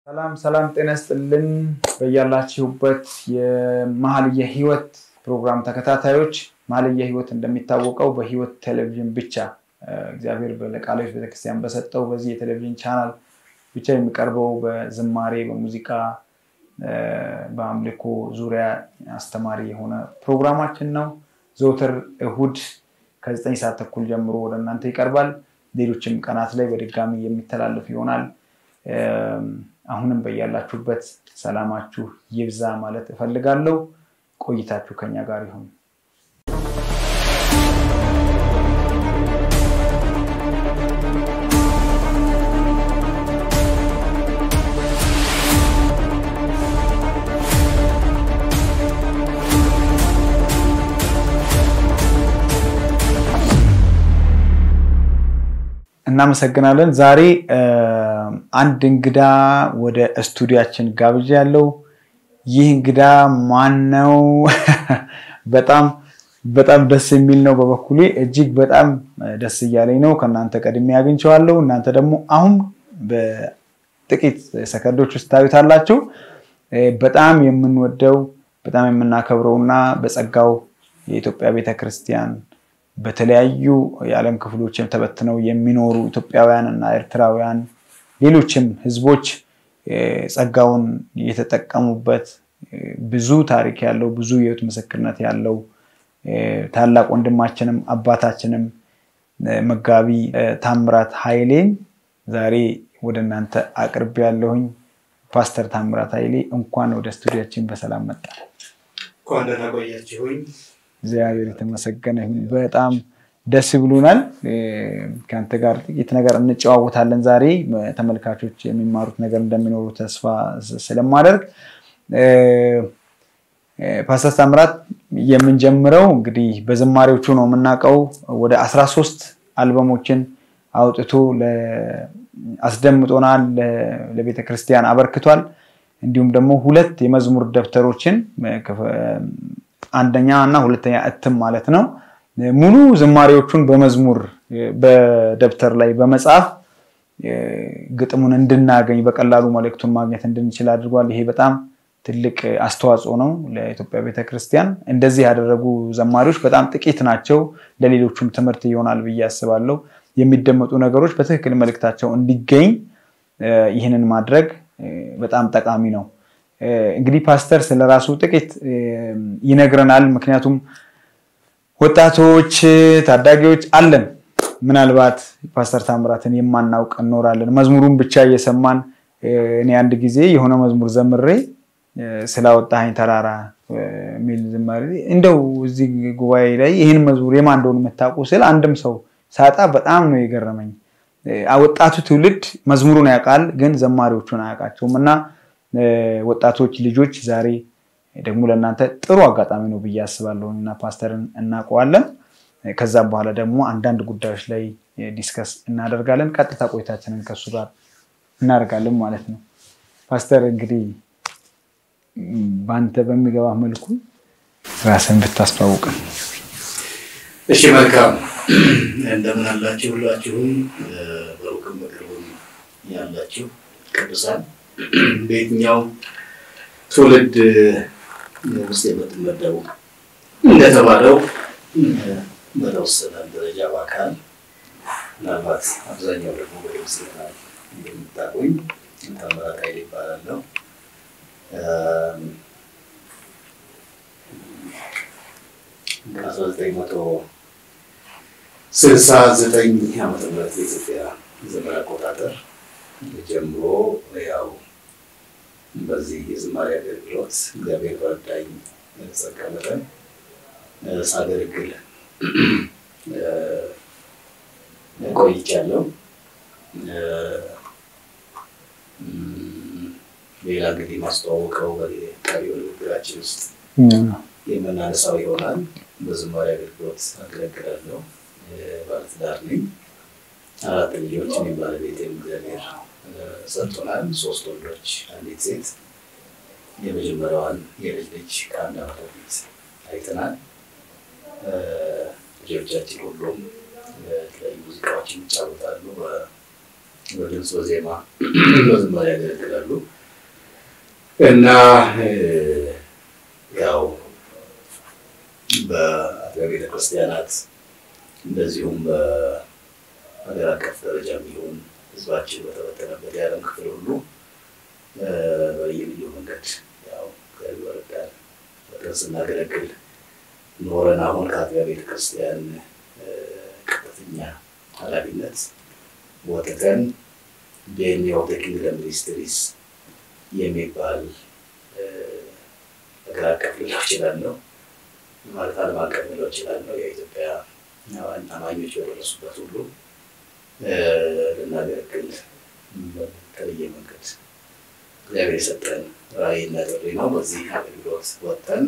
ሰላም ሰላም፣ ጤና ይስጥልን በያላችሁበት የመኃልየ ሕይወት ፕሮግራም ተከታታዮች። መኃልየ ሕይወት እንደሚታወቀው በሕይወት ቴሌቪዥን ብቻ እግዚአብሔር ለቃሎች ቤተክርስቲያን በሰጠው በዚህ የቴሌቪዥን ቻናል ብቻ የሚቀርበው በዝማሬ በሙዚቃ በአምልኮ ዙሪያ አስተማሪ የሆነ ፕሮግራማችን ነው። ዘውትር እሁድ ከዘጠኝ ሰዓት ተኩል ጀምሮ ወደ እናንተ ይቀርባል። ሌሎችም ቀናት ላይ በድጋሚ የሚተላለፍ ይሆናል። አሁንም በያላችሁበት ሰላማችሁ ይብዛ ማለት እፈልጋለሁ። ቆይታችሁ ከኛ ጋር ይሁን። እናመሰግናለን። ዛሬ አንድ እንግዳ ወደ ስቱዲያችን ጋብዣ ያለው ይህ እንግዳ ማን ነው? በጣም በጣም ደስ የሚል ነው። በበኩሌ እጅግ በጣም ደስ እያለኝ ነው። ከእናንተ ቀድሜ አግኝቼዋለሁ። እናንተ ደግሞ አሁን በጥቂት ሰከንዶች ውስጥ ታዩታላችሁ። በጣም የምንወደው በጣም የምናከብረው እና በጸጋው የኢትዮጵያ ቤተክርስቲያን በተለያዩ የዓለም ክፍሎችም ተበትነው የሚኖሩ ኢትዮጵያውያን እና ኤርትራውያን ሌሎችም ሕዝቦች ጸጋውን የተጠቀሙበት ብዙ ታሪክ ያለው ብዙ የሕይወት ምስክርነት ያለው ታላቅ ወንድማችንም አባታችንም መጋቢ ታምራት ኃይሌን ዛሬ ወደ እናንተ አቅርቤ ያለሁኝ። ፓስተር ታምራት ኃይሌ እንኳን ወደ ስቱዲያችን በሰላም መጣ። እንኳን ደህና ቆያችሁኝ። እግዚአብሔር የተመሰገነ ይሁን። በጣም ደስ ብሎናል። ከአንተ ጋር ጥቂት ነገር እንጨዋወታለን ዛሬ። ተመልካቾች የሚማሩት ነገር እንደሚኖሩ ተስፋ ስለማደርግ ፓስተር ታምራት የምንጀምረው እንግዲህ በዝማሬዎቹ ነው የምናውቀው። ወደ አስራ ሶስት አልበሞችን አውጥቶ አስደምጦናል፣ ለቤተ ክርስቲያን አበርክቷል። እንዲሁም ደግሞ ሁለት የመዝሙር ደብተሮችን አንደኛ እና ሁለተኛ እትም ማለት ነው። ሙሉ ዝማሬዎቹን በመዝሙር በደብተር ላይ በመጻፍ ግጥሙን እንድናገኝ በቀላሉ መልእክቱን ማግኘት እንድንችል አድርጓል። ይሄ በጣም ትልቅ አስተዋጽኦ ነው ለኢትዮጵያ ቤተክርስቲያን። እንደዚህ ያደረጉ ዘማሪዎች በጣም ጥቂት ናቸው። ለሌሎቹም ትምህርት ይሆናል ብዬ አስባለሁ። የሚደመጡ ነገሮች በትክክል መልእክታቸው እንዲገኝ ይህንን ማድረግ በጣም ጠቃሚ ነው። እንግዲህ ፓስተር ስለራሱ ጥቂት ይነግረናል። ምክንያቱም ወጣቶች፣ ታዳጊዎች አለን። ምናልባት ፓስተር ታምራትን የማናውቅ እንኖራለን። መዝሙሩን ብቻ እየሰማን እኔ አንድ ጊዜ የሆነ መዝሙር ዘምሬ ስላወጣኸኝ ተራራ የሚል ዝማሬ እንደው እዚህ ጉባኤ ላይ ይህን መዝሙር የማን እንደሆነ የምታውቁ ስል አንድም ሰው ሳጣ በጣም ነው የገረመኝ። ወጣቱ ትውልድ መዝሙሩን ያውቃል፣ ግን ዘማሪዎቹን አያውቃቸውም እና ወጣቶች ልጆች ዛሬ ደግሞ ለእናንተ ጥሩ አጋጣሚ ነው ብዬ አስባለሁ እና ፓስተርን እናውቀዋለን። ከዛም በኋላ ደግሞ አንዳንድ ጉዳዮች ላይ ዲስከስ እናደርጋለን። ቀጥታ ቆይታችንን ከሱ ጋር እናደርጋለን ማለት ነው። ፓስተር እንግዲህ በአንተ በሚገባ መልኩ ራስን ብታስተዋውቅ። እሺ፣ መልካም እንደምን አላችሁ ሁላችሁም፣ በሩቅም በቅርብም ያላችሁ ቅዱሳን በየትኛው ትውልድ ውስጥ የምትመደቡ እንደተባለው በተወሰነ ደረጃ በአካል ምናልባት አብዛኛው ደግሞ በድምፅ ይሆናል እንደምታውቁኝ ታምራት ኃይሌ ይባላለሁ። ከአስራ ዘጠኝ መቶ ስልሳ ዘጠኝ ዓመተ ምህረት የኢትዮጵያ ዘመን አቆጣጠር ጀምሮ ያው በዚህ የዝማሬ አገልግሎት እግዚአብሔር በረዳኝ ጸጋ መጠን ሳገለግል ቆይቻለሁ። ሌላ እንግዲህ ማስተዋወቀው በቀሪው ንግግራችን ውስጥ የምናነሳው ይሆናል። በዝማሬ አገልግሎት አገለግላለሁ። ባለትዳር ነኝ። አራት ልጆች እኔም ባለቤቴም እግዚአብሔር ሰጥቶናል። ሶስት ወንዶች፣ አንዲት ሴት። የመጀመሪያዋን የልጅ ልጅ ከአንድ ዓመት በፊት አይተናል። ልጆቻችን ሁሉም የተለያዩ ሙዚቃዎችን ይጫወታሉ። በድምፅ በዜማ በዝማሬ ያገለግላሉ። እና ያው በአጥቢያ ቤተክርስቲያናት እንደዚሁም በሀገር አቀፍ ደረጃ የሚሆን ህዝባችን በተበተነበት የዓለም ክፍል ሁሉ በልዩ መንገድ ያው ወረዳን በጥረት ስናገለግል ኖረን አሁን ከአጥቢያ ቤተክርስቲያን ቀጥተኛ ኃላፊነት ወጥተን ዴኒ ኦፍ ዘ ኪንግደም ሚኒስትሪስ የሚባል ሀገር አቀፍ ልለው እችላለሁ ማለት ዓለም አቀፍ ልለው እችላለሁ የኢትዮጵያ አማኞች በደረሱበት ሁሉ ልናገለግል በተለየ መንገድ እግዚአብሔር የሰጠን ራዕይና ጥሪ ነው። በዚህ አገልግሎት ወጥተን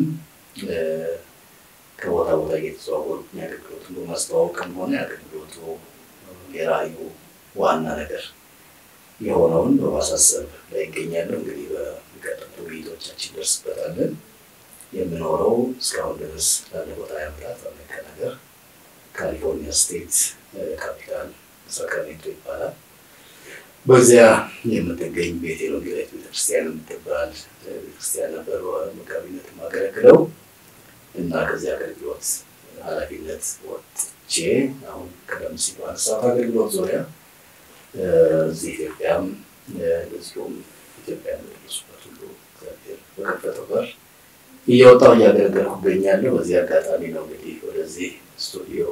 ከቦታ ቦታ እየተዘዋወሩ የአገልግሎት ማስተዋወቅም ሆነ የአገልግሎቱ የራዕዩ ዋና ነገር የሆነውን በማሳሰብ ላይ ይገኛሉ። እንግዲህ በሚቀጥሉ ውይይቶቻችን ደርስበታለን። የምኖረው እስካሁን ድረስ ላለፉት ሀያ ዓመታት በአሜሪካ ነገር ካሊፎርኒያ ስቴት ካፒታል ሳክራሜንቶ ይባላል። በዚያ የምትገኝ ቤቴል ወንጌላዊት ቤተክርስቲያን የምትባል ቤተክርስቲያን ነበር መጋቢነት የማገለግለው እና ከዚህ አገልግሎት ኃላፊነት ወጥቼ አሁን ቀደም ሲል ባነሳሁት አገልግሎት ዙሪያ እዚህ ኢትዮጵያም እንደዚሁም ኢትዮጵያ የደረሱበት ሁሉ እግዚአብሔር በከፈተው በር እየወጣሁ እያገለገልኩ እገኛለሁ። በዚህ አጋጣሚ ነው እንግዲህ ወደዚህ ስቱዲዮ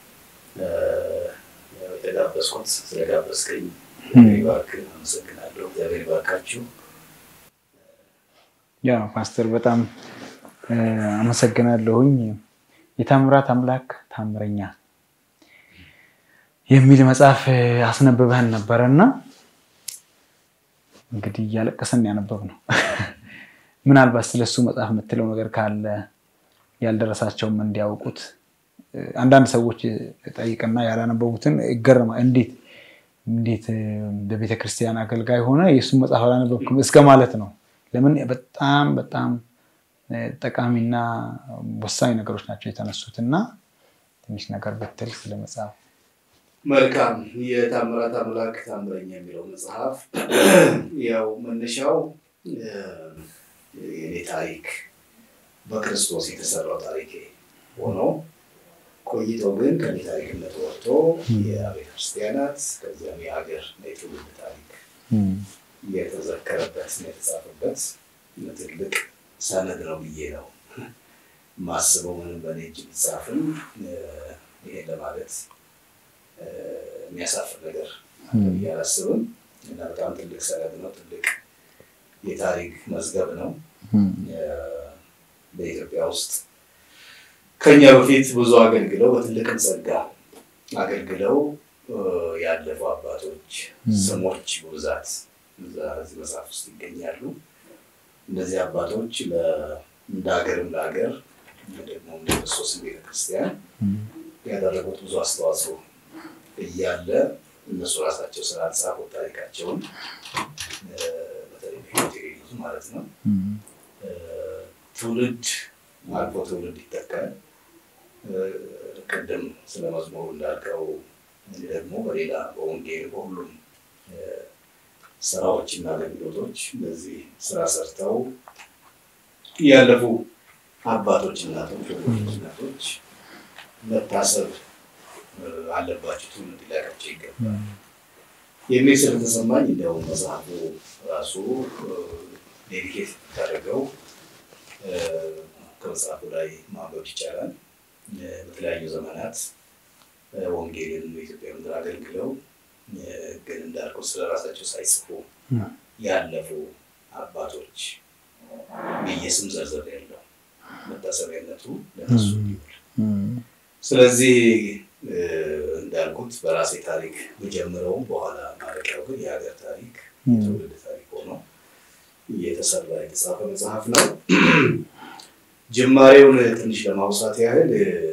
የተጋበዝኩት። ስለጋበዝከኝ ባርክ አመሰግናለሁ። እግዚአብሔር ባርካችሁ። ያ ፓስተር በጣም አመሰግናለሁኝ። የታምራት አምላክ ታምረኛ የሚል መጽሐፍ አስነብበህን ነበረ እና እንግዲህ እያለቀሰን ያነበብ ነው። ምናልባት ስለሱ መጽሐፍ የምትለው ነገር ካለ ያልደረሳቸውም እንዲያውቁት አንዳንድ ሰዎች ጠይቅና ያላነበቡትን ይገርማ እንዴት እንዴት በቤተ ክርስቲያን አገልጋይ ሆነ የእሱን መጽሐፍ አላነበብክም እስከ ማለት ነው። ለምን በጣም በጣም ጠቃሚና ወሳኝ ነገሮች ናቸው የተነሱት እና ትንሽ ነገር ብትል ስለ መጽሐፍ መልካም የታምራት አምላክ ታምረኛ የሚለው መጽሐፍ ያው መነሻው የኔ ታሪክ በክርስቶስ የተሰራው ታሪክ ሆኖ ቆይቶ ግን ከኔ ታሪክነት ወጥቶ የአብያተ ክርስቲያናት ከዚያም የሀገር የትውልድ ታሪክ የተዘከረበት የተጻፈበት ትልቅ ሰነድ ነው ብዬ ነው ማስበው። ምንም በእኔ እጅ ቢጻፍም ይሄን ለማለት የሚያሳፍር ነገር ብዬ አላስብም እና በጣም ትልቅ ሰነድ ነው። ትልቅ የታሪክ መዝገብ ነው። በኢትዮጵያ ውስጥ ከኛ በፊት ብዙ አገልግለው በትልቅም ጸጋ አገልግለው ያለፉ አባቶች ስሞች በብዛት እዚህ መጽሐፍ ውስጥ ይገኛሉ። እነዚህ አባቶች እንደ ሀገርም ለሀገር ደግሞ እንደ ክርስቶስን ቤተክርስቲያን ያደረጉት ብዙ አስተዋጽኦ እያለ እነሱ ራሳቸው ስላልጻፉት ታሪካቸውን በተለይ ቴሌቪዙ ማለት ነው ትውልድ አልፎ ትውልድ ይተካል። ቅድም ስለ መዝሙሩ እንዳልከው ደግሞ በሌላ በወንጌል በሁሉም ስራዎች እና አገልግሎቶች በዚህ ስራ ሰርተው ያለፉ አባቶች፣ እናቶች፣ ወንዶች፣ እናቶች መታሰብ አለባቸው፣ ትውልድ ሊያውቃቸው ይገባል የሚል ስለተሰማኝ እንዲያውም መጽሐፉ ራሱ ዴዲኬት ታደርገው ከመጽሐፉ ላይ ማንበብ ይቻላል። በተለያዩ ዘመናት ወንጌልን በኢትዮጵያ ምድር አገልግለው ግን እንዳልከው ስለ ራሳቸው ሳይጽፉ ያለፉ አባቶች ብዬ ስም ዘርዘር ያለው መታሰቢያነቱ ለነሱ እንዲውል። ስለዚህ እንዳልኩት በራሴ ታሪክ ብጀምረውም በኋላ ማለቂያው ግን የሀገር ታሪክ የትውልድ ታሪክ ሆኖ እየተሰራ የተጻፈ መጽሐፍ ነው። ጅማሬውን ትንሽ ለማውሳት ያህል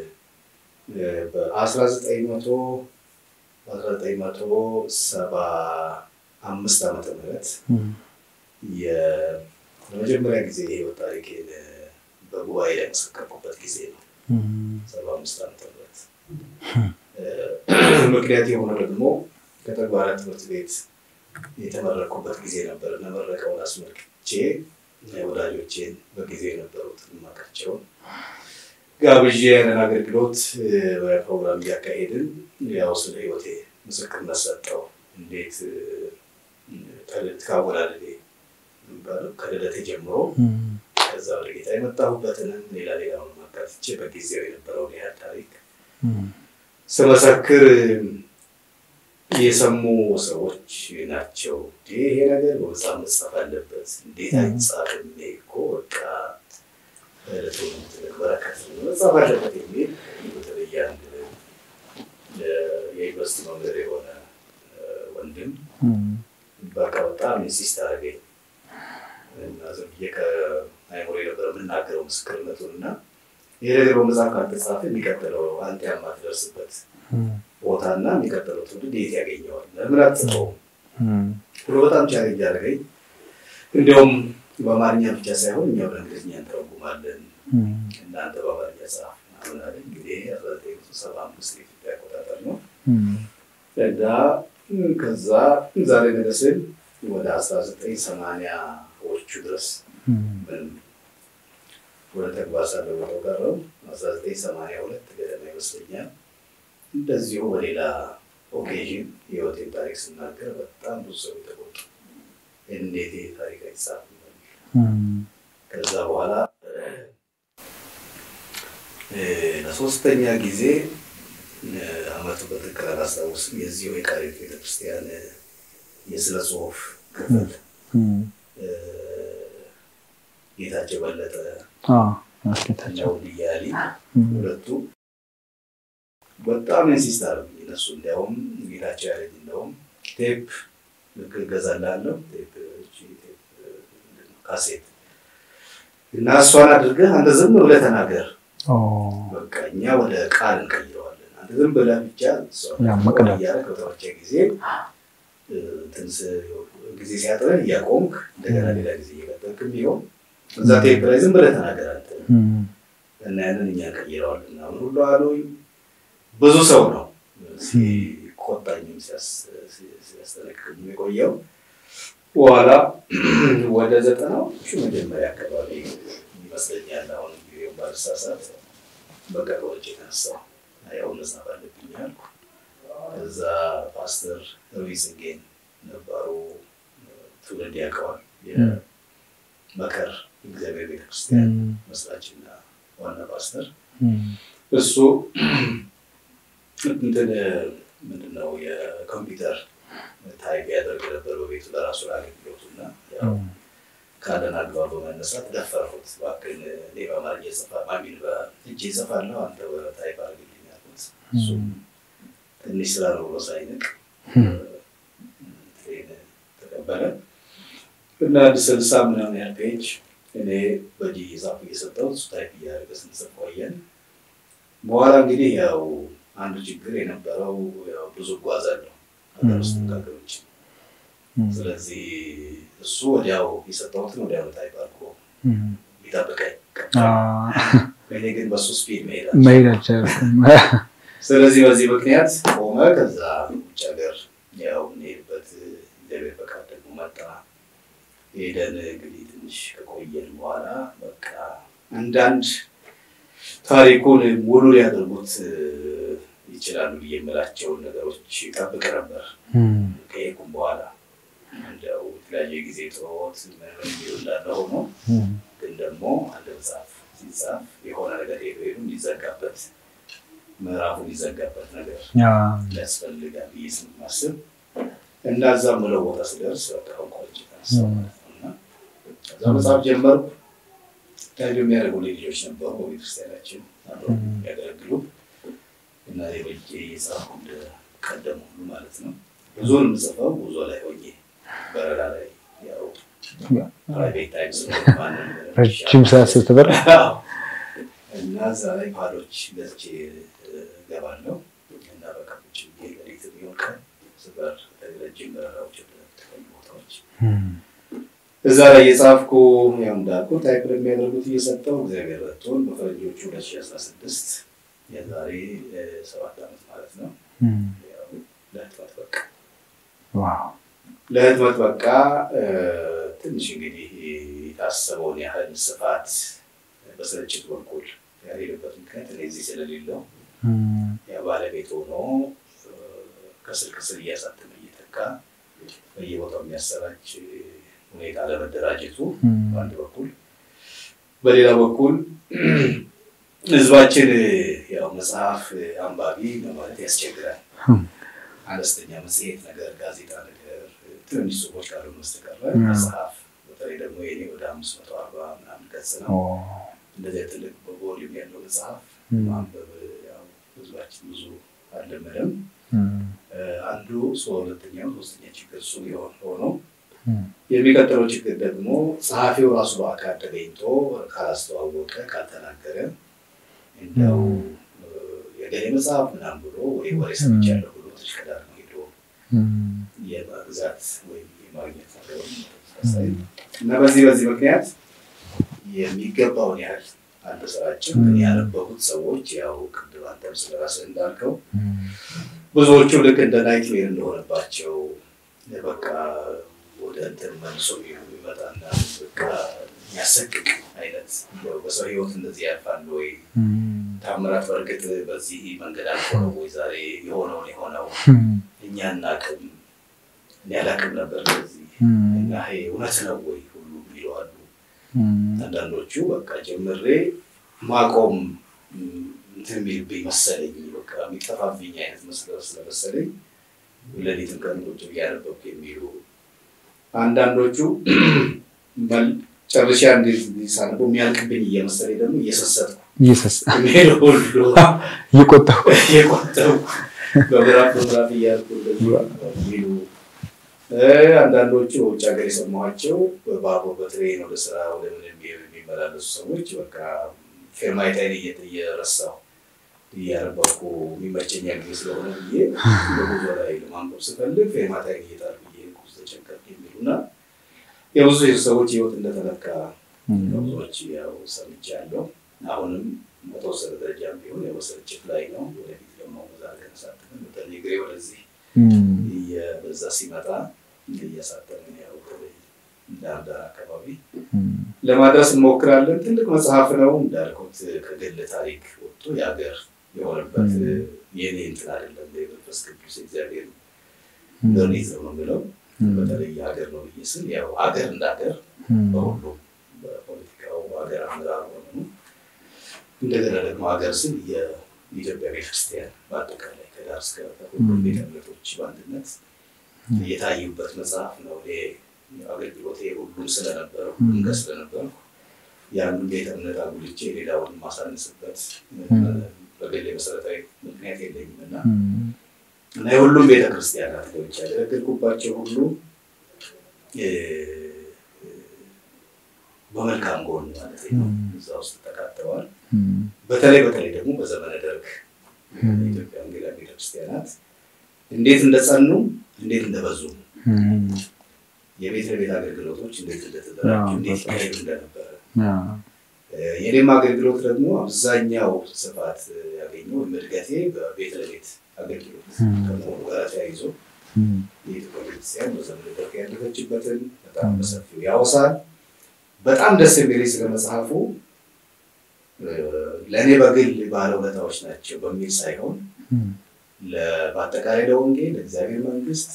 በአስራ ዘጠኝ መቶ በአስራ ዘጠኝ መቶ ሰባ አምስት ዓመተ ምህረት የመጀመሪያ ጊዜ የህይወት ታሪኬን በጉባኤ ላይ መሰከርኩበት ጊዜ ነው። ሰባ አምስት ዓመተ ምህረት ምክንያት የሆነው ደግሞ ከተግባራት ትምህርት ቤት የተመረኩበት ጊዜ ነበር እና መረቀውን አስመልክቼ ወዳጆቼን በጊዜ የነበሩትን ማቃቸውን ጋብዤ ያንን አገልግሎት ፕሮግራም እያካሄድን ያው ስለ ህይወቴ ምስክርነት ሰጠው። እንዴት ከአወላለዴ የሚባለው ከልደቴ ጀምሮ ከዛ ወደ ጌታ የመጣሁበትንም ሌላ ሌላውን አካትቼ በጊዜው የነበረውን ያህል ታሪክ ስመሰክር የሰሙ ሰዎች ናቸው። ይሄ ነገር በመጽሐፍ መጻፍ አለበት፣ እንዴት አይጻፍም? እኔ እኮ በቃ ለትውልድ ትልቅ በረከት ነው፣ መጻፍ አለበት የሚል በተለይ አንድ የዩኒቨርሲቲ መምህር የሆነ ወንድም በቃ በጣም ኢንሲስት አደረገኝ እና ዝም ብዬ ከአይምሮ የነበረ የምናገረው ምስክርነቱን እና ይሄ ነገር በመጽሐፍ ካልተጻፈ የሚቀጥለው አንተ የማትደርስበት ቦታና የሚቀጥለው ትውልድ የት ያገኘዋል? ለምን አትጽፈውም ብሎ በጣም ቻሌንጅ አደረገኝ። እንዲያውም በአማርኛ ብቻ ሳይሆን እኛ በእንግሊዝኛ እንተረጉማለን፣ እናንተ በአማርኛ ጻፍ ምናምን አለ። እንግዲህ አስራ ዘጠኝ መቶ ሰባ አምስት የኢትዮጵያ አቆጣጠር ነው እና ከዛ ዛሬ ነገስን ወደ አስራ ዘጠኝ ሰማንያዎቹ ድረስ ምንም ወደ ተግባር ሳለወጠው ቀረው አስራ ዘጠኝ ሰማንያ ሁለት ገደማ ይመስለኛል። እንደዚሁ በሌላ ኦኬዥን የህይወቴን ታሪክ ስናገር በጣም ብዙ ሰው የተቆጡ እንዴት ይህ ታሪክ አይጻፍም ከዛ በኋላ ለሶስተኛ ጊዜ አመቱ በትክክል አላስታውስም። የዚሁ የቃሊቲ ቤተክርስቲያን የስነ ጽሁፍ ክፍል ጌታቸው በለጠ ጌታቸው እያሊ ሁለቱ በጣም ኢንሲስት አደረጉኝ። እነሱ እንዲያውም ጌታቸው ያለኝ እንደውም ቴፕ ልክ እገዛልሃለሁ ቴፕ ካሴት እና እሷን አድርገህ አንተ ዝም ብለህ ተናገር፣ በቃ እኛ ወደ ቃል እንቀይረዋለን። አንተ ዝም ብለህ ብቻ እያለ ከተወቸ ጊዜ ትንስ ጊዜ ሲያጥረህ እያቆምክ እንደገና ሌላ ጊዜ እየቀጠልክ ቢሆን እዛ ቴፕ ላይ ዝም ብለህ ተናገር አንተ እና ያንን እኛ እንቀይረዋለን አሁን ሁሉ አሉኝ። ብዙ ሰው ነው ሲቆጣኝም ሲያስጠነቅቅም የቆየው። በኋላ ወደ ዘጠናዎቹ መጀመሪያ አካባቢ ይመስለኛል አሁን ጊዜውን ባልሳሳት በቃ ከወጭ የተነሳው ያው መጽሐፍ አለብኝ አልኩ። ከዛ ፓስተር ሩይዝንጌን ነበሩ ትውልድ ያውቀዋል። የመከር እግዚአብሔር ቤተክርስቲያን መስራችና ዋና ፓስተር እሱ እንትን ምንድነው የኮምፒውተር ታይፕ ያደርግ ነበር በቤቱ ለራሱ ለአገልግሎቱ እና ካለን አግባብ በመነሳት ደፈርኩት። እባክህን እኔ በአማርኛ ጽፋ ማሚን በእጄ እጽፋለሁ አንተ በታይፕ አድርግልኝ አልኩት። እሱም ትንሽ ስራ ነው ብሎ ሳይንቅ ተቀበለ እና አንድ ስልሳ ምናምን ያህል ፔጅ እኔ በእጅ እየጻፍኩ እየሰጠሁት እሱ ታይፕ እያደረገ ስንጽፍ ቆየን። በኋላ እንግዲህ ያው አንዱ ችግር የነበረው ብዙ እጓዛለሁ ሀገር ውስጥ ሀገር ውጭ። ስለዚህ እሱ ወዲያው የሰጠሁትን ወዲያው ታይፕ አድርጎ ይጠብቀኝ፣ እኔ ግን በሱ ስፒድ መሄድ አልቻልኩም። ስለዚህ በዚህ ምክንያት ቆመ። ከዛ ውጭ ሀገር ያው እንሄድበት እግዚአብሔር ፈቃድ ደግሞ መጣ። ሄደን እንግዲህ ትንሽ ከቆየን በኋላ በቃ አንዳንድ ታሪኩን ሙሉ ሊያደርጉት ይችላሉ ብዬ የምላቸውን ነገሮች ጠብቅ ነበር። ከሄድኩም በኋላ እንደው የተለያየ ጊዜ ጥሮት ምን እንዳለ ሆኖ ግን ደግሞ አንድ መጽሐፍ ሲጻፍ የሆነ ነገር ሄዶ ሄዱ እንዲዘጋበት ምዕራፉ እንዲዘጋበት ነገር ያስፈልጋል ብዬ ስለማስብ እና እዛም ብለው ቦታ ስደርስ በቃ ቆጭ ተነሳው ማለት ነው እና ከዛ መጽሐፍ ጀመርኩ። ታይዶ የሚያደርጉ ልጆች ነበሩ በቤተክርስቲያናችን አብረው የሚያገለግሉ እና ሌሎች የጻፍኩ እንደቀደሙ ሁሉ ማለት ነው። ብዙውን የምጽፈው ጉዞ ላይ ሆኜ በረራ ላይ ያው ፕራይቬት ታይም ረጅም ሰዓት ስትበር እና እዛ ላይ ፓዶች ገዝቼ እገባለሁ እና በቃ ቁጭ ብዬ ሌሊት ቢሆን ቀን ስበር ረጅም በረራዎች ተለያዩ ቦታዎች እዛ ላይ የጻፍኩ ያው እንዳልኩ ታይፕ ለሚያደርጉት እየሰጠው እግዚአብሔር ረድቶን በፈረንጆቹ 2016 የዛሬ ሰባት ዓመት ማለት ነው ለህትመት በቃ ለህትመት በቃ ትንሽ እንግዲህ የታሰበውን ያህል ስፋት በስርጭት በኩል ያልሄደበት ምክንያት እኔ እዚህ ስለሌለው ያ ባለቤት ሆኖ ከስር ከስር እያሳተመ እየተካ በየቦታው የሚያሰራጭ ሁኔታ ለመደራጀቱ በአንድ በኩል፣ በሌላ በኩል ህዝባችን ያው መጽሐፍ አንባቢ ለማለት ያስቸግራል። አነስተኛ መጽሔት ነገር፣ ጋዜጣ ነገር፣ ትንሽ ጽሑፎች ካሉ በስተቀር መጽሐፍ በተለይ ደግሞ የኔ ወደ አምስት መቶ አርባ ምናምን ገጽ ነው። እንደዚያ ትልቅ በቮሊም ያለው መጽሐፍ ማንበብ ያው ህዝባችን ብዙ አልለመደም። አንዱ ሁለተኛው ሶስተኛ ችግር እሱ የሆነ ሆኖ የሚቀጥለው ችግር ደግሞ ጸሐፊው ራሱ በአካል ተገኝቶ ካላስተዋወቀ ካልተናገረ እንደው የገሌ መጽሐፍ ምናምን ብሎ ወይ ወሬ ሰምቻለሁ ብሎ ተሽቀዳድሞ ሄዶ የመግዛት ወይም የማግኘት ነገር እና በዚህ በዚህ ምክንያት የሚገባውን ያህል አልተሰራጭም። ግን ያነበቡት ሰዎች ያው ቅድም አንተም ስለራስህ እንዳልከው ብዙዎቹ ልክ እንደ ናይትሜር እንደሆነባቸው በቃ ወደ እንትን መልሶ የሚመጣና በቃ የሚያሰቅቅ አይነት በሰው ህይወት እንደዚህ ያልፋል ወይ? ታምራት በእርግጥ በዚህ መንገድ አልፎ ነው ወይ ዛሬ የሆነውን የሆነው እኛ እናቅም እኔ አላቅም ነበር በዚህ እና ይሄ እውነት ነው ወይ ሁሉ ይለዋሉ። አንዳንዶቹ በቃ ጀምሬ ማቆም እንትን የሚልብኝ መሰለኝ በቃ የሚጠፋብኝ አይነት መስለው ስለመሰለኝ ሌሊትም ቀን ቁጭ ብዬ አነበብኩ የሚሉ አንዳንዶቹ ጨርሻ ሳነበው የሚያልቅብኝ እየመሰለኝ ደግሞ እየሰሰጥኩ ሄደው ሁሉ እየቆጠሁ እየቆጠሁ በምዕራፍ በምዕራፍ እያልኩ የሚሉ አንዳንዶቹ በውጭ ሀገር የሰማኋቸው በባቡር በትሬን ወደ ስራ ወደ ምን የሚመላለሱ ሰዎች በቃ ፌርማይታይን እየረሳሁ እያነበብኩ የሚመቸኛ ጊዜ ስለሆነ ብዬ በጉዞ ላይ ለማንበብ ስፈልግ ፌርማታይን እየጣልኩ እየሄድኩ ተቸገርኩ የሚሉና የብዙ ሰዎች ህይወት እንደተነካ ከብዙዎች ያው ሰምቻለሁ። አሁንም በተወሰነ ደረጃም ቢሆን ያው በስርጭት ላይ ነው። ወደፊት ደግሞ መዛገ ተሳትፈን በተለይ እግሬ ወደዚህ በዛ ሲመጣ እያሳተምን ያው ዳር ዳር አካባቢ ለማድረስ እንሞክራለን። ትልቅ መጽሐፍ ነው እንዳልኩት ከግል ታሪክ ወጥቶ የሀገር የሆነበት የኔ እንትን አይደለም። የመንፈስ ቅዱስ እግዚአብሔር ዶኔት ነው የምለው። በተለይ ሀገር ነው ብዬ ስል ያው ሀገር እንደ ሀገር በሁሉም በፖለቲካው ሀገር አመራር ሆኑ እንደገና ደግሞ ሀገር ስል የኢትዮጵያ ቤተክርስቲያን በአጠቃላይ ከዳር እስከ ሁሉም ቤተ እምነቶች በአንድነት የታዩበት መጽሐፍ ነው። አገልግሎቴ ሁሉም ስለነበረ ሁሉም ጋር ስለነበረ የአንዱን ቤተ እምነት አጉልቼ ሌላውን ማሳነስበት በግሌ መሰረታዊ ምክንያት የለኝም እና እና የሁሉም ቤተክርስቲያናት ገብቼ ያገለገልኩባቸው ሁሉ በመልካም ጎን ማለት ነው እዛ ውስጥ ተካተዋል። በተለይ በተለይ ደግሞ በዘመነ ደርግ የኢትዮጵያ ወንጌላውያን ቤተክርስቲያናት እንዴት እንደጸኑ እንዴት እንደበዙ የቤት ለቤት አገልግሎቶች እንዴት እንደተደራጁ እንዴት ይካሄዱ እንደነበረ የኔም አገልግሎት ደግሞ አብዛኛው ስፋት ያገኘው እድገቴ በቤት ለቤት አገልግሎት ከመሆኑ ጋር ተያይዞ የኢትዮጵያ ቤተክርስቲያን በዘመነ ደርግ ያለፈችበትን በጣም በሰፊው ያወሳል። በጣም ደስ የሚለኝ ስለ መጽሐፉ ለእኔ በግል ባለውለታዎች ናቸው በሚል ሳይሆን በአጠቃላይ ለወንጌል ለእግዚአብሔር መንግስት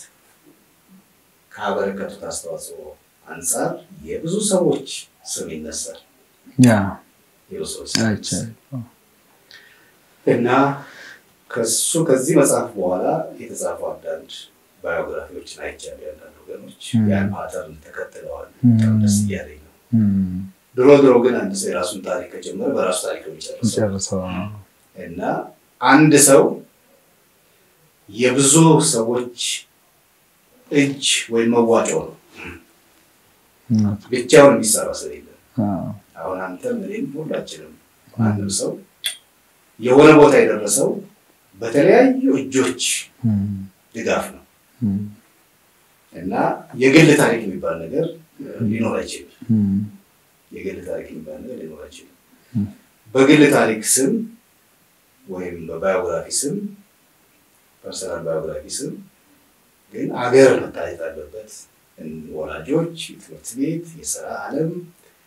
ካበረከቱት አስተዋጽኦ አንጻር የብዙ ሰዎች ስም ይነሳል። እና ከሱ ከዚህ መጽሐፍ በኋላ የተጻፉ አንዳንድ ባዮግራፊዎችን አይቻለሁ። ያንዳንድ ወገኖች ያን ፓተርን ተከትለዋል። በጣም ደስ እያለኝ ነው። ድሮ ድሮ ግን አንድ ሰው የራሱን ታሪክ ከጀመረ በራሱ ታሪክ ነው የሚጨርሰው እና አንድ ሰው የብዙ ሰዎች እጅ ወይም መዋጮ ነው። ብቻውን የሚሰራ ስለሌለ አሁን አንተም እኔም ሁላችንም አንድም ሰው የሆነ ቦታ የደረሰው በተለያዩ እጆች ድጋፍ ነው እና የግል ታሪክ የሚባል ነገር ሊኖር አይችልም። የግል ታሪክ የሚባል ነገር ሊኖር አይችልም። በግል ታሪክ ስም ወይም በባዮግራፊ ስም ፐርሰናል ባዮግራፊ ስም ግን አገር መታየት አለበት። ወላጆች፣ ትምህርት ቤት፣ የስራ ዓለም፣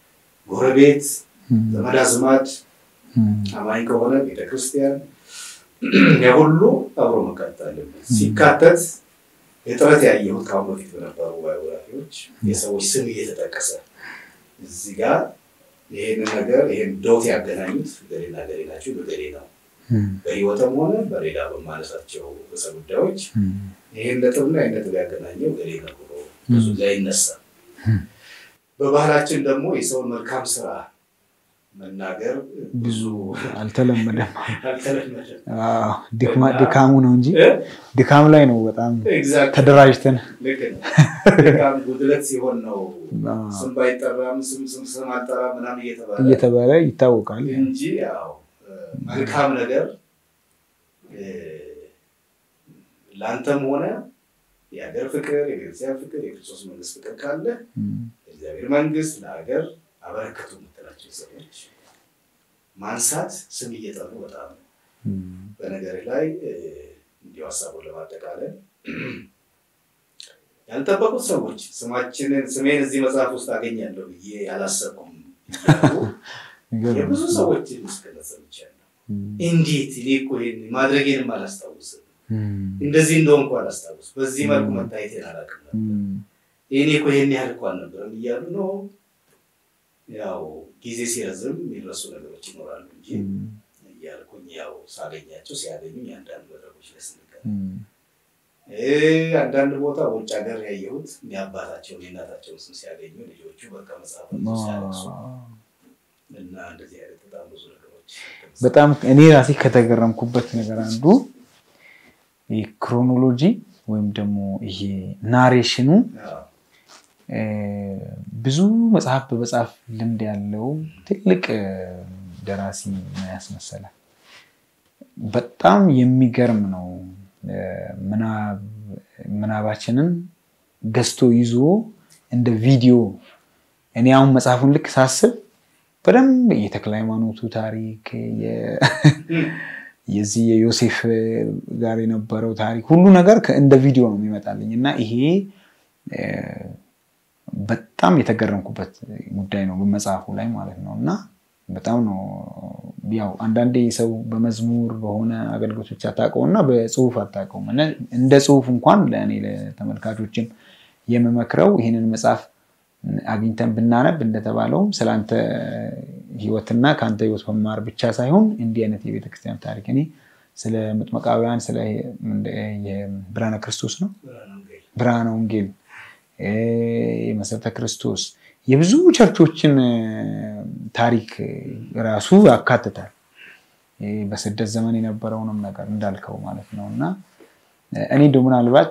ጎረቤት፣ ዘመድ አዝማድ አማኝ ከሆነ ቤተክርስቲያን የሁሉ አብሮ መካተት አለበት። ሲካተት የጥረት ያየሁት ከአሁን በፊት በነበሩ ባዮግራፊዎች የሰዎች ስም እየተጠቀሰ እዚህ ጋር ይህንን ነገር ይህን ዶት ያገናኙት ገሌና ገሌ ናቸው ገሌ ነው በህይወትም ሆነ በሌላ በማነሳቸው ርዕሰ ጉዳዮች ይህን ነጥብና ይህን ነጥብ ያገናኘው ገሌ ነው ብሎ ብዙ ላይ ይነሳል። በባህላችን ደግሞ የሰውን መልካም ስራ መናገር ብዙ አልተለመደም። አልተለመደም። ድካሙ ነው እንጂ ድካም ላይ ነው። በጣም ኤግዛክት ተደራጅተን ልክ ነው። ድካም ጉድለት ሲሆን ነው ስም ባይጠራም ስም ስም ስም አልጠራ ምናምን እየተባለ እየተባለ ይታወቃል። እንጂ ያው መልካም ነገር ለአንተም ሆነ የሀገር ፍቅር፣ የቤተክርስቲያን ፍቅር፣ የክርስቶስ መንግስት ፍቅር ካለ እግዚአብሔር መንግስት ለሀገር አበረከቱ የምትላቸው ሰዎች ማንሳት ስም እየጠሩ በጣም ነው። በነገር ላይ እንዲሁ ሀሳቡን ለማጠቃለል ያልጠበቁት ሰዎች ስማችንን ስሜን እዚህ መጽሐፍ ውስጥ አገኛለሁ ብዬ ያላሰብኩም እያሉ የብዙ ሰዎች ምስክርነት ሰምቻለሁ። እንዴት እኔ እኮ ይሄን ማድረጌንም አላስታውስም፣ እንደዚህ እንደሆንኩ አላስታውስ፣ በዚህ መልኩ መታየቴን አላውቅም ነበር፣ እኔ እኮ ይሄን ያህል እኮ አልነበረም እያሉ ነው። ያው ጊዜ ሲረዝም የሚረሱ ነገሮች ይኖራሉ እንጂ እያልኩኝ ያው ሳገኛቸው ሲያገኙኝ አንዳንድ መድረኮች ላይ ስንገናኝ አንዳንድ ቦታ ውጭ ሀገር ያየሁት የአባታቸውን የእናታቸውን ስም ሲያገኙ ልጆቹ በቃ መጽሐፍ ሲያለቅሱ እና እንደዚህ አይነት በጣም ብዙ ነገሮች በጣም እኔ ራሴ ከተገረምኩበት ነገር አንዱ ክሮኖሎጂ ወይም ደግሞ ይሄ ናሬሽኑ ብዙ መጽሐፍ በመጽሐፍ ልምድ ያለው ትልቅ ደራሲ ነው ያስመሰላል። በጣም የሚገርም ነው። ምናባችንን ገዝቶ ይዞ እንደ ቪዲዮ እኔ አሁን መጽሐፉን ልክ ሳስብ በደንብ የተክለ ሃይማኖቱ ታሪክ የዚህ የዮሴፍ ጋር የነበረው ታሪክ ሁሉ ነገር እንደ ቪዲዮ ነው የሚመጣልኝ እና ይሄ በጣም የተገረምኩበት ጉዳይ ነው በመጽሐፉ ላይ ማለት ነው እና በጣም ነው ያው አንዳንዴ ሰው በመዝሙር በሆነ አገልግሎቶች አታውቀው እና በጽሁፍ አታውቀውም። እንደ ጽሁፍ እንኳን ለእኔ ለተመልካቾችም የምመክረው ይህንን መጽሐፍ አግኝተን ብናነብ እንደተባለውም ስለአንተ ህይወትና ከአንተ ህይወት መማር ብቻ ሳይሆን እንዲህ አይነት የቤተክርስቲያን ታሪክ እኔ ስለ ምጥመቃውያን ስለ ብርሃነ ክርስቶስ ነው ብርሃነ ወንጌል የመሰረተ ክርስቶስ የብዙ ቸርቾችን ታሪክ ራሱ ያካትታል። በስደት ዘመን የነበረውንም ነገር እንዳልከው ማለት ነው እና እኔ እንደው ምናልባት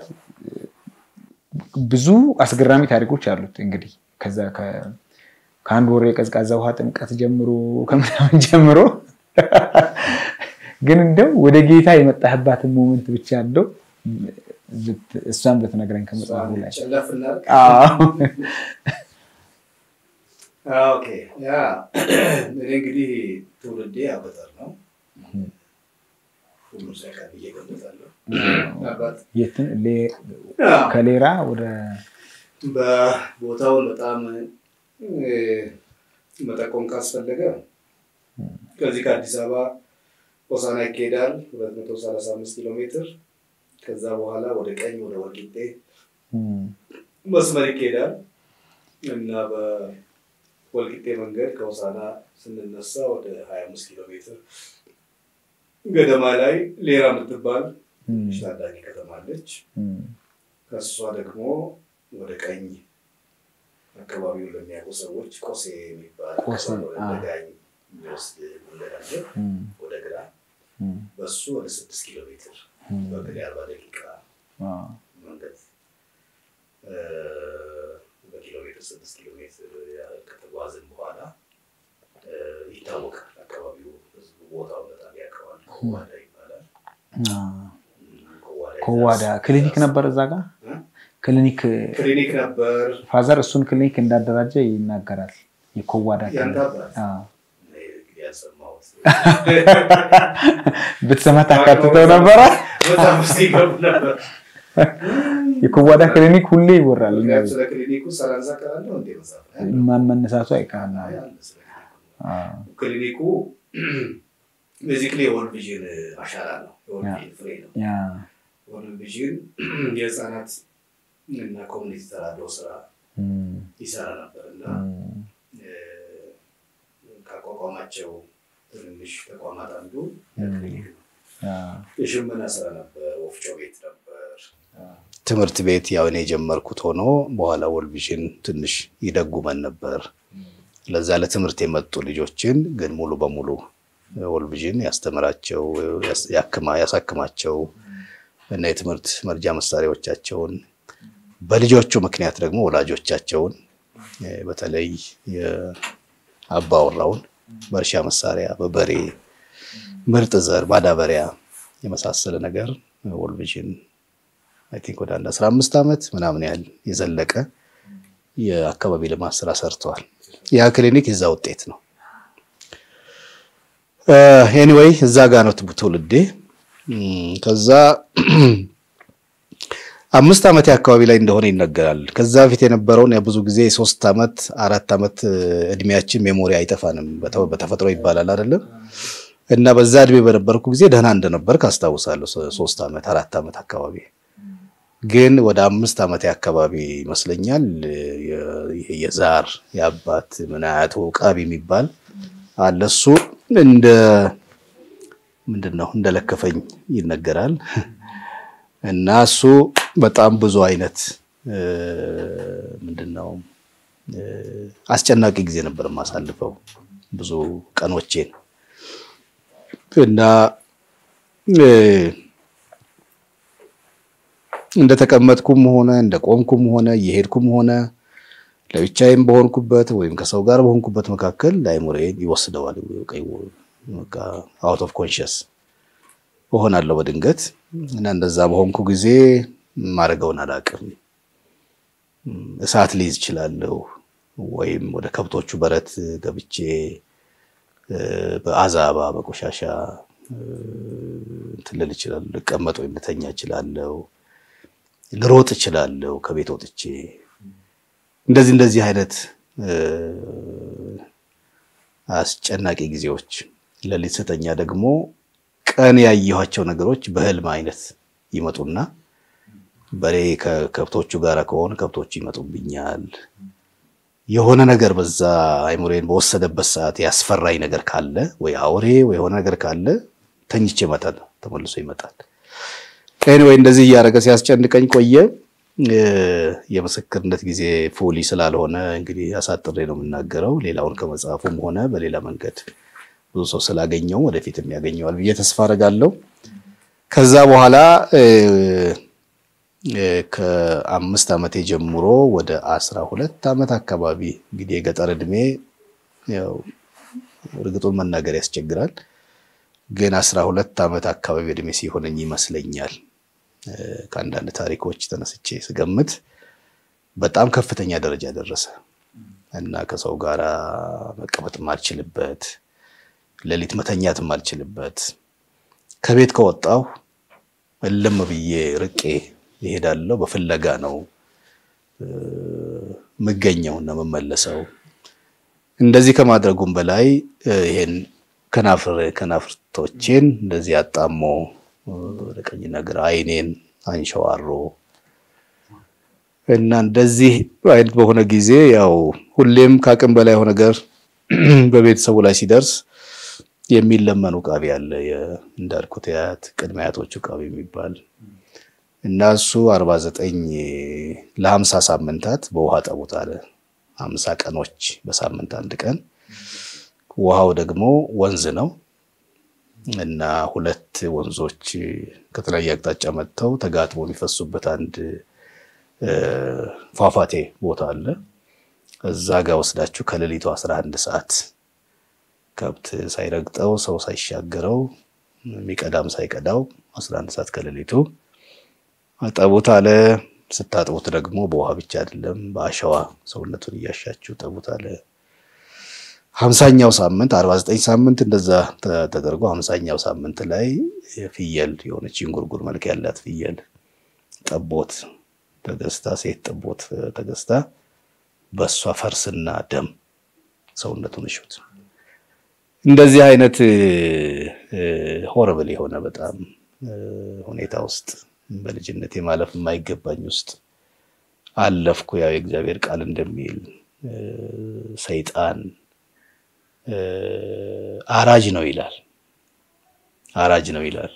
ብዙ አስገራሚ ታሪኮች አሉት። እንግዲህ ከዛ ከአንድ ወር የቀዝቃዛ ውሃ ጥምቀት ጀምሮ ከምናምን ጀምሮ ግን እንደው ወደ ጌታ የመጣህባትን ሞመንት ብቻ እንደው እሷን ብትነግረኝ ከመጽሐፉ ላይ እኔ እንግዲህ ትውልዴ አበጠር ነው። ሁሉም ሳይቀር ብዬ እገምታለሁ። ከሌራ ወደ በቦታውን በጣም መጠቆም ካስፈለገ ከዚህ ከአዲስ አበባ ሆሳና ይካሄዳል፣ 235 ኪሎ ሜትር። ከዛ በኋላ ወደ ቀኝ ወደ ወልቂጤ መስመር ይካሄዳል እና በወልቂጤ መንገድ ከሆሳና ስንነሳ ወደ 25 ኪሎ ሜትር ገደማ ላይ ሌራ የምትባል ትንሽ ታዳጊ ከተማ አለች። ከእሷ ደግሞ ወደ ቀኝ አካባቢውን ለሚያውቁ ሰዎች ቆሴ የሚባል ጋኝ የሚወስድ መንገድ አለ። ወደ ግራ በሱ ወደ ስድስት ኪሎ ሜትር በእግሬ አርባ ደቂቃ መንገድ በኪሎ ሜትር ስድስት ኪሎ ሜትር ከተጓዝን በኋላ ይታወቃል። አካባቢው ህዝቡ ቦታውን በጣም ያውቀዋል። ኮዋዳ ይባላል። ኮዋዳ ክሊኒክ ነበር እዛ ጋር ክሊኒክ ክሊኒክ ነበር። ፋዘር እሱን ክሊኒክ እንዳደራጀ ይናገራል። የኮዋዳ ብትሰማ ታካትተው ነበረ። በጣም ውስጥ ይገቡ ነበር። የኩዋዳ ክሊኒክ ሁሌ ይወራል። ምክንያቱም ስለ ክሊኒኩ ሰላንሳ ካላለው እንዴ መጽሐፍ ላይ አለ። ማን መነሳቱ አይቀርም። አይ አለ ስለ ክሊኒኩ። አዎ። ክሊኒኩ ቤዚክሊ የወርልድ ቪዥን አሻራ ነው። የወርልድ ቪዥን ፍሬ ነው። ያ ወርልድ ቪዥን የህፃናት እና ኮሚኒቲ ተራድኦ ስራ እም፣ ይሰራ ነበር እና እም፣ ካቋቋማቸው ትንንሽ ተቋማት አንዱ እም፣ ክሊኒክ ነው። ያ የሽመና ስራ ነበር፣ ወፍጮ ቤት ነበር፣ ትምህርት ቤት ያው እኔ የጀመርኩት ሆኖ በኋላ ወርልድ ቪዥን ትንሽ ይደጉመን ነበር። ለዛ ለትምህርት የመጡ ልጆችን ግን ሙሉ በሙሉ ወርልድ ቪዥን ያስተምራቸው ያስ- ያክማ- ያሳክማቸው እና የትምህርት መርጃ መሳሪያዎቻቸውን በልጆቹ ምክንያት ደግሞ ወላጆቻቸውን እ፣ በተለይ የአባወራውን በእርሻ መሳሪያ በበሬ ምርጥ ዘር ማዳበሪያ የመሳሰለ ነገር ወርልድ ቪዥን አይ ቲንክ ወደ አንድ 15 ዓመት ምናምን ያህል የዘለቀ የአካባቢ ልማት ስራ ሰርተዋል። ያ ክሊኒክ የዛ ውጤት ነው። ኤኒዌይ እዛ ጋር ነው ትውልዴ። እም፣ ከዛ አምስት ዓመት አካባቢ ላይ እንደሆነ ይነገራል። ከዛ በፊት የነበረውን ብዙ ጊዜ ሶስት ዓመት አራት ዓመት እድሜያችን ሜሞሪ አይጠፋንም በተ- በተፈጥሮ ይባላል አይደለም። እና በዛ እድሜ በነበርኩ ጊዜ ደህና እንደነበር ካስታውሳለሁ። ሶ- ሶስት ዓመት አራት ዓመት አካባቢ ግን ወደ አምስት ዓመት አካባቢ ይመስለኛል የ- የ- የዛር የአባት ምን አያቱ ቃቢ የሚባል አለ። እሱ እንደ ምንድን ነው እንደለከፈኝ ይነገራል። እና እሱ በጣም ብዙ አይነት እ፣ ምንድን ነው እ፣ አስጨናቂ ጊዜ ነበር የማሳልፈው ብዙ ቀኖቼን እና እ፣ እንደተቀመጥኩም ሆነ እንደቆምኩም ሆነ እየሄድኩም ሆነ ለብቻዬም በሆንኩበት ወይም ከሰው ጋር በሆንኩበት መካከል አይምሮዬን ይወስደዋል። አውት ኦፍ ኮንሽስ እሆናለሁ በድንገት እና እንደዛ በሆንኩ ጊዜ ማድረገውን አላውቅም። እሳት ሊይዝ እችላለሁ፣ ወይም ወደ ከብቶቹ በረት ገብቼ እ፣ በአዛባ በቆሻሻ እ፣ እንትን ልል እችላለሁ፣ ልቀመጥ ወይም ልተኛ እችላለሁ፣ ልሮጥ እችላለሁ ከቤት ወጥቼ እንደዚህ እንደዚህ አይነት እ፣ አስጨናቂ ጊዜዎች ሌሊት ስተኛ ደግሞ ቀን ያየኋቸው ነገሮች በህልም አይነት ይመጡና በሬ ከከብቶቹ ጋር ከሆነ ከብቶቹ ይመጡብኛል። የሆነ ነገር በዛ አይምሮዬን በወሰደበት ሰዓት ያስፈራኝ ነገር ካለ ወይ አውሬ ወይ የሆነ ነገር ካለ ተኝቼ ይመጣል፣ ተመልሶ ይመጣል። ኤኒዌይ እንደዚህ እያደረገ ሲያስጨንቀኝ ቆየ። እ፣ የምስክርነት ጊዜ ፉሊ ስላልሆነ እንግዲህ አሳጥሬ ነው የምናገረው። ሌላውን ከመጽሐፉም ሆነ በሌላ መንገድ ብዙ ሰው ስላገኘው ወደፊትም ያገኘዋል ብዬ ተስፋ አደርጋለሁ። ከዛ በኋላ እ፣ እ፣ ከአምስት ዓመቴ ጀምሮ ወደ አስራ ሁለት ዓመት አካባቢ እንግዲህ የገጠር እድሜ ያው እርግጡን መናገር ያስቸግራል፣ ግን አስራ ሁለት ዓመት አካባቢ እድሜ ሲሆነኝ ይመስለኛል እ፣ ከአንዳንድ ታሪኮች ተነስቼ ስገምት በጣም ከፍተኛ ደረጃ ደረሰ እና ከሰው ጋር መቀመጥ ማልችልበት ሌሊት መተኛት ማልችልበት ከቤት ከወጣሁ እልም ብዬ ርቄ ይሄዳለሁ። በፍለጋ ነው እ፣ የምገኘው እና የምመለሰው። እንደዚህ ከማድረጉም በላይ እ፣ ይሄን ከናፍር ከናፍርቶቼን እንደዚህ አጣሞ እ፣ ወደ ቀኝና ግራ አይኔን አንሸዋሮ እና እንደዚህ አይነት በሆነ ጊዜ ያው ሁሌም ከአቅም በላይ የሆነ ነገር በቤተሰቡ ላይ ሲደርስ የሚለመኑ ቃቢ አለ። የ- እንዳልኩት የአያት ቅድመ አያቶቹ ቃቢ የሚባል እና እሱ አርባ ዘጠኝ ለሀምሳ ሳምንታት በውሃ ጠቡት አለ። ሀምሳ ቀኖች በሳምንት አንድ ቀን። ውሃው ደግሞ ወንዝ ነው እና ሁለት ወንዞች ከተለያየ አቅጣጫ መጥተው ተጋጥሞ የሚፈሱበት አንድ እ፣ ፏፏቴ ቦታ አለ። እዛ ጋር ወስዳችሁ ከሌሊቱ 11 ሰዓት ከብት ሳይረግጠው ሰው ሳይሻገረው የሚቀዳም ሳይቀዳው 11 ሰዓት ከሌሊቱ ጠቡት አለ። ስታጥቡት ደግሞ በውሃ ብቻ አይደለም በአሸዋ ሰውነቱን እያሻችሁ ጠቡት አለ። ሀምሳኛው ሳምንት 49 ሳምንት እንደዛ ተ- ተደርጎ ሀምሳኛው ሳምንት ላይ ፍየል የሆነች እንጉርጉር መልክ ያላት ፍየል ጠቦት ተገዝታ ሴት ጠቦት ተገዝታ በእሷ ፈርስና ደም ሰውነቱን እሹት። እንደዚህ አይነት ሆረብል የሆነ በጣም ሁኔታ ውስጥ በልጅነት የማለፍ የማይገባኝ ውስጥ አለፍኩ። ያው የእግዚአብሔር ቃል እንደሚል ሰይጣን አራጅ ነው ይላል። አራጅ ነው ይላል።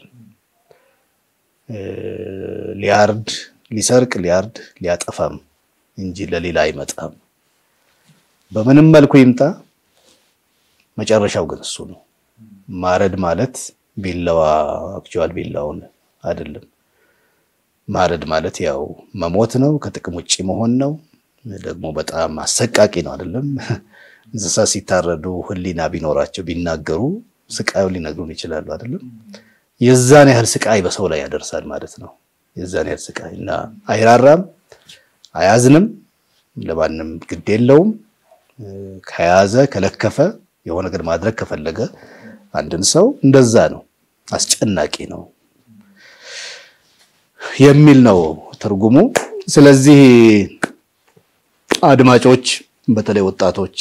ሊያርድ፣ ሊሰርቅ፣ ሊያርድ፣ ሊያጠፋም እንጂ ለሌላ አይመጣም። በምንም መልኩ ይምጣ መጨረሻው ግን እሱ ነው። ማረድ ማለት ቢላዋ አክቹዋል ቢላውን አይደለም። ማረድ ማለት ያው መሞት ነው፣ ከጥቅም ውጭ መሆን ነው። ደግሞ በጣም አሰቃቂ ነው አይደለም። እንስሳ ሲታረዱ ሕሊና ቢኖራቸው ቢናገሩ ስቃዩን ሊነግሩን ይችላሉ አይደለም። የዛን ያህል ስቃይ በሰው ላይ ያደርሳል ማለት ነው። የዛን ያህል ስቃይ እና አይራራም፣ አያዝንም፣ ለማንም ግድ የለውም። ከያዘ ከለከፈ የሆነ ነገር ማድረግ ከፈለገ አንድን ሰው እንደዛ ነው፣ አስጨናቂ ነው የሚል ነው ትርጉሙ። ስለዚህ አድማጮች፣ በተለይ ወጣቶች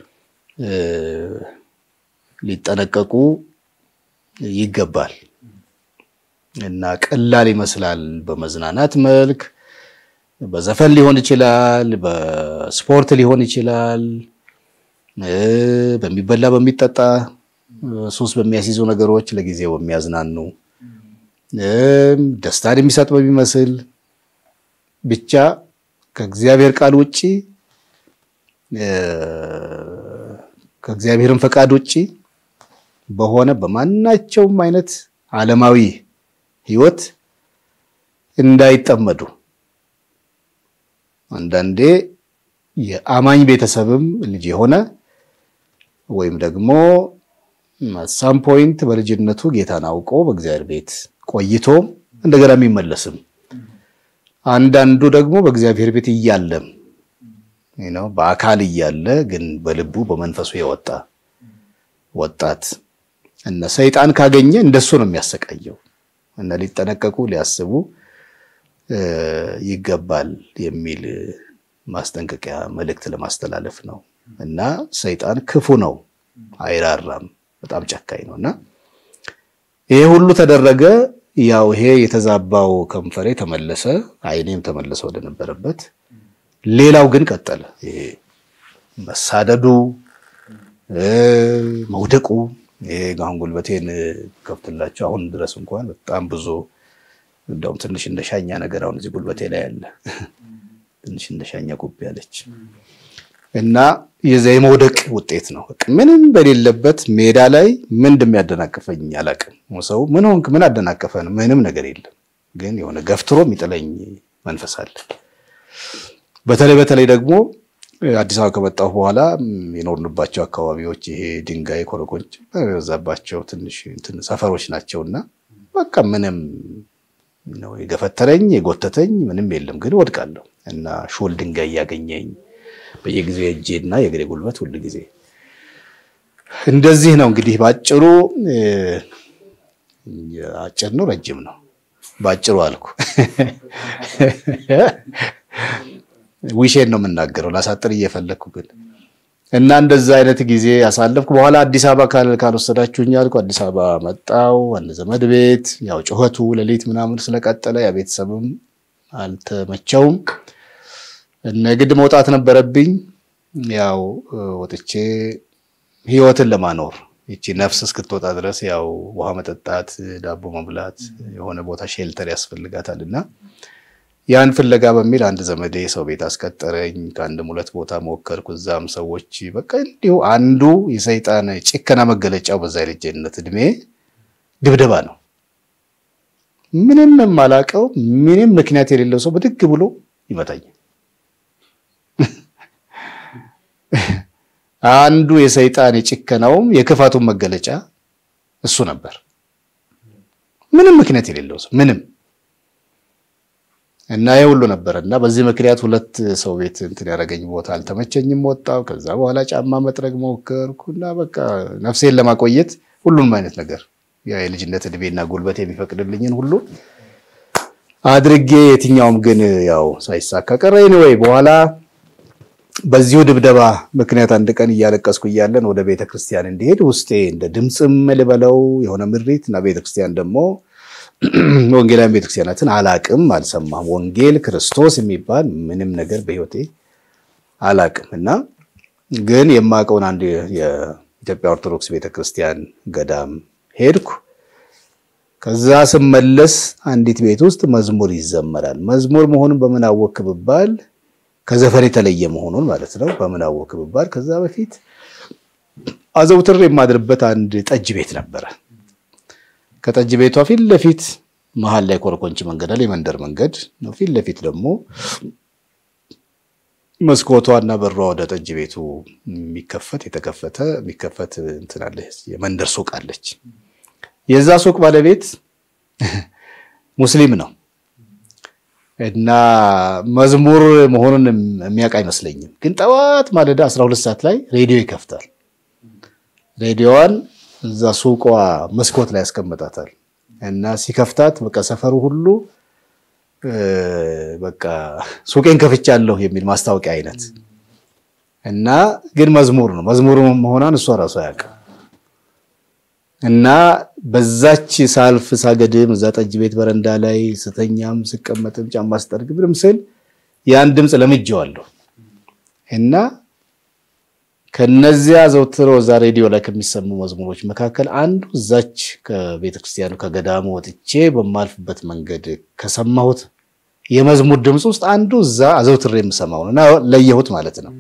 ሊጠነቀቁ ይገባል እና ቀላል ይመስላል። በመዝናናት መልክ በዘፈን ሊሆን ይችላል፣ በስፖርት ሊሆን ይችላል፣ በሚበላ በሚጠጣ ሱስ በሚያስይዙ ነገሮች ለጊዜው የሚያዝናኑ ደስታን የሚሰጥ በሚመስል ብቻ ከእግዚአብሔር ቃል ውጪ ከእግዚአብሔርን ፈቃድ ውጪ በሆነ በማናቸውም አይነት ዓለማዊ ሕይወት እንዳይጠመዱ አንዳንዴ የአማኝ ቤተሰብም ልጅ የሆነ ወይም ደግሞ ሳም ፖይንት በልጅነቱ ጌታን አውቆ በእግዚአብሔር ቤት ቆይቶ እንደገና የሚመለስም አንዳንዱ ደግሞ በእግዚአብሔር ቤት እያለም ነው በአካል እያለ ግን በልቡ በመንፈሱ የወጣ ወጣት እነ ሰይጣን ካገኘ እንደሱ ነው የሚያሰቃየው እና ሊጠነቀቁ ሊያስቡ ይገባል የሚል ማስጠንቀቂያ መልእክት ለማስተላለፍ ነው። እና ሰይጣን ክፉ ነው፣ አይራራም፣ በጣም ጨካኝ ነው እና ይሄ ሁሉ ተደረገ። ያው ይሄ የተዛባው ከንፈሬ ተመለሰ፣ ዓይኔም ተመለሰ ወደነበረበት። ሌላው ግን ቀጠለ። ይሄ መሳደዱ፣ መውደቁ ይሄ አሁን ጉልበቴን ከፍትላቸው አሁን ድረስ እንኳን በጣም ብዙ እንደውም ትንሽ እንደ ሻኛ ነገር አሁን እዚህ ጉልበቴ ላይ አለ። ትንሽ እንደ ሻኛ ቁብ ያለች እና የዛ የመውደቅ ውጤት ነው። ምንም በሌለበት ሜዳ ላይ ምን እንደሚያደናቅፈኝ አላውቅም። ሰው ምን ሆንክ ምን አደናቀፈን? ምንም ነገር የለም። ግን የሆነ ገፍትሮ የሚጥለኝ መንፈስ አለ። በተለይ በተለይ ደግሞ አዲስ አበባ ከመጣሁ በኋላ የኖርንባቸው አካባቢዎች ይሄ ድንጋይ ኮረኮንች በበዛባቸው ትንሽ ሰፈሮች ናቸውና በቃ ምንም ነው የገፈተረኝ የጎተተኝ ምንም የለም። ግን ወድቃለሁ እና ሾል ድንጋይ እያገኘኝ በየጊዜው የእጄና የእግሬ ጉልበት ሁል ጊዜ እንደዚህ ነው። እንግዲህ በአጭሩ አጭር ነው ረጅም ነው በአጭሩ አልኩ። ዊሼን ነው የምናገረው ላሳጥር እየፈለግኩ ግን እና እንደዛ አይነት ጊዜ ያሳለፍኩ። በኋላ አዲስ አበባ ካልወሰዳችሁኝ አልኩ። አዲስ አበባ መጣው አንድ ዘመድ ቤት። ያው ጩኸቱ ሌሊት ምናምን ስለቀጠለ ያ ቤተሰብም አልተመቸውም እና ግድ መውጣት ነበረብኝ። ያው ወጥቼ ህይወትን ለማኖር ይቺ ነፍስ እስክትወጣ ድረስ ያው ውሃ መጠጣት፣ ዳቦ መብላት፣ የሆነ ቦታ ሼልተር ያስፈልጋታል እና ያን ፍለጋ በሚል አንድ ዘመዴ ሰው ቤት አስቀጠረኝ። ከአንድም ሁለት ቦታ ሞከርኩ። እዛም ሰዎች በቃ እንዲሁ አንዱ የሰይጣን ጭከና መገለጫው በዛ የልጅነት እድሜ ድብደባ ነው። ምንም የማላውቀው ምንም ምክንያት የሌለው ሰው ብድግ ብሎ ይመታኛል። አንዱ የሰይጣን የጭከናውም የክፋቱን መገለጫ እሱ ነበር። ምንም ምክንያት የሌለው ሰው ምንም እና ይሄ ሁሉ ነበር እና በዚህ ምክንያት ሁለት ሰው ቤት እንትን ያደረገኝ ቦታ አልተመቸኝም፣ ወጣው። ከዛ በኋላ ጫማ መጥረግ ሞከርኩ እና በቃ ነፍሴን ለማቆየት ሁሉንም አይነት ነገር ያ የልጅነት እድሜና ጉልበት የሚፈቅድልኝን ሁሉ አድርጌ የትኛውም ግን ያው ሳይሳካ ቀረ። ወይ በኋላ በዚሁ ድብደባ ምክንያት አንድ ቀን እያለቀስኩ እያለን ወደ ቤተ ክርስቲያን እንዲሄድ ውስጤ እንደ ድምፅም ልበለው የሆነ ምሪት እና ቤተ ክርስቲያን ደግሞ ወንጌላውያን ቤተክርስቲያናትን አላቅም፣ አልሰማም። ወንጌል ክርስቶስ የሚባል ምንም ነገር በህይወቴ አላቅም እና ግን የማውቀውን አንድ የኢትዮጵያ ኦርቶዶክስ ቤተክርስቲያን ገዳም ሄድኩ። ከዛ ስመለስ አንዲት ቤት ውስጥ መዝሙር ይዘመራል። መዝሙር መሆኑን በምን አወክ ብባል ከዘፈን የተለየ መሆኑን ማለት ነው። በምን አወክ ብባል ከዛ በፊት አዘውትር የማድርበት አንድ ጠጅ ቤት ነበረ። ከጠጅ ቤቷ ፊት ለፊት መሀል ላይ ኮረኮንቺ መንገድ አለ፣ የመንደር መንገድ ነው። ፊት ለፊት ደግሞ መስኮቷ እና በሯ ወደ ጠጅ ቤቱ የሚከፈት የተከፈተ የሚከፈት እንትን አለ፣ የመንደር ሱቅ አለች። የዛ ሱቅ ባለቤት ሙስሊም ነው እና መዝሙር መሆኑን የሚያውቅ አይመስለኝም። ግን ጠዋት ማለዳ 12 ሰዓት ላይ ሬዲዮ ይከፍታል። ሬዲዮዋን እዛ ሱቋ መስኮት ላይ ያስቀምጣታል እና ሲከፍታት በቃ ሰፈሩ ሁሉ በቃ ሱቄን ከፍቻለሁ የሚል ማስታወቂያ አይነት እና ግን መዝሙር ነው። መዝሙር መሆኗን እሷ ራሷ አያውቅም። እና በዛች ሳልፍ ሳገድም እዛ ጠጅ ቤት በረንዳ ላይ ስተኛም ስቀመጥም ጫማ ስጠርግ ምንም ስል ያን ድምፅ ለምጄዋለሁ እና ከነዚያ ዘውትሮ እዛ ሬዲዮ ላይ ከሚሰሙ መዝሙሮች መካከል አንዱ እዛች ከቤተክርስቲያኑ ከገዳሙ ወጥቼ በማልፍበት መንገድ ከሰማሁት የመዝሙር ድምፅ ውስጥ አንዱ እዛ አዘውትሬ የምሰማው እና ለየሁት ማለት ነው።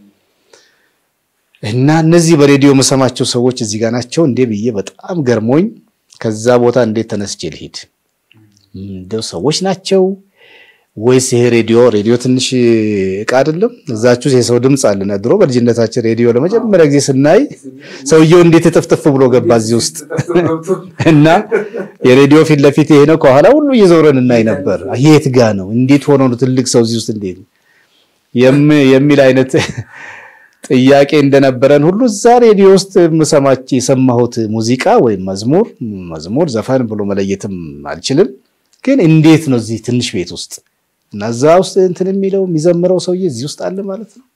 እና እነዚህ በሬዲዮ የምሰማቸው ሰዎች እዚህ ጋር ናቸው እንዴ ብዬ በጣም ገርሞኝ ከዛ ቦታ እንዴት ተነስቼ ልሂድ? እንደው ሰዎች ናቸው ወይስ ይሄ ሬዲዮ ሬዲዮ ትንሽ እቃ አይደለም? እዛችሁ የሰው ድምፅ አለና ድሮ በልጅነታችን ሬዲዮ ለመጀመሪያ ጊዜ ስናይ ሰውየው እንዴት እጥፍጥፍ ብሎ ገባ እዚህ ውስጥ እና የሬዲዮ ፊት ለፊት ይሄ ነው፣ ከኋላ ሁሉ እየዞረን እናይ ነበር። የት ጋ ነው? እንዴት ሆኖ ነው ትልቅ ሰው እዚህ ውስጥ እንዴት የሚል አይነት ጥያቄ እንደነበረን ሁሉ እዛ ሬዲዮ ውስጥ የምሰማች የሰማሁት ሙዚቃ ወይም መዝሙር መዝሙር ዘፈን ብሎ መለየትም አልችልም፣ ግን እንዴት ነው እዚህ ትንሽ ቤት ውስጥ እና እዛ ውስጥ እንትን የሚለው የሚዘምረው ሰውዬ እዚህ ውስጥ አለ ማለት ነው።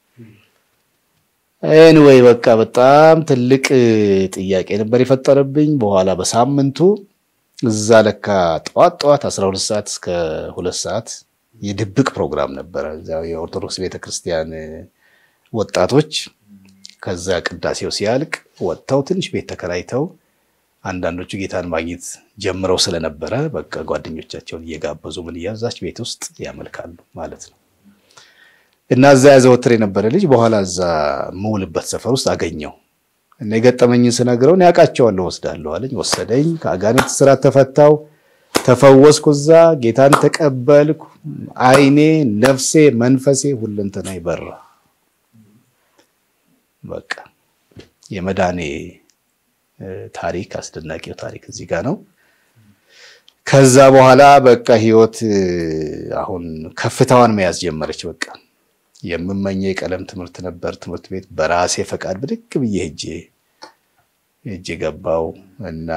ኤኒዌይ በቃ በጣም ትልቅ ጥያቄ ነበር የፈጠረብኝ። በኋላ በሳምንቱ እዛ ለካ ጠዋት ጠዋት 12 ሰዓት እስከ ሁለት ሰዓት የድብቅ ፕሮግራም ነበረ እዚያው የኦርቶዶክስ ቤተክርስቲያን ወጣቶች ከዛ ቅዳሴው ሲያልቅ ወጥተው ትንሽ ቤት ተከራይተው አንዳንዶቹ ጌታን ማግኘት ጀምረው ስለነበረ በቃ ጓደኞቻቸውን እየጋበዙ ምን እያዛች ቤት ውስጥ ያመልካሉ ማለት ነው። እና እዛ ያዘወትር የነበረ ልጅ በኋላ እዛ የምውልበት ሰፈር ውስጥ አገኘው እና የገጠመኝን ስነግረውን ያውቃቸዋለሁ ወስዳለሁ አለኝ። ወሰደኝ። ከአጋንንት ስራት ተፈታው፣ ተፈወስኩ። እዛ ጌታን ተቀበልኩ። አይኔ፣ ነፍሴ፣ መንፈሴ ሁለንተና ይበራ በቃ የመዳኔ ታሪክ አስደናቂው ታሪክ እዚህ ጋር ነው። ከዛ በኋላ በቃ ህይወት አሁን ከፍታዋን መያዝ ጀመረች። በቃ የምመኘው የቀለም ትምህርት ነበር። ትምህርት ቤት በራሴ ፈቃድ ብድግ ብዬ ሄጄ ሄጄ ገባው እና